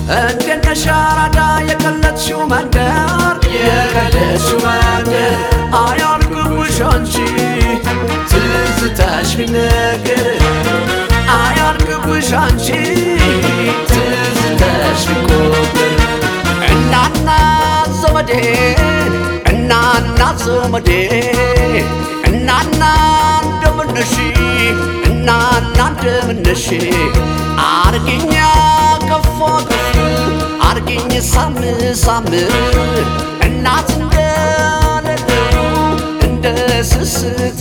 እንዴት ነሽ አራዳ የቀለጥሽው መንደር የቀለጥሽው መንደር አያልቅብሽ አንቺ ትዝታሽ ቢነገር አያልቅብሽ አንቺ ትዝታሽ ቢቆጠር እናና ዘመዴ እናና ዘመዴ እናና እንደምነሽ እናና እንደምነሽ አርግኛ ከፎ ከፍ አርግኝ ሳም ሳም እናት እንደሌለው እንደ ስስት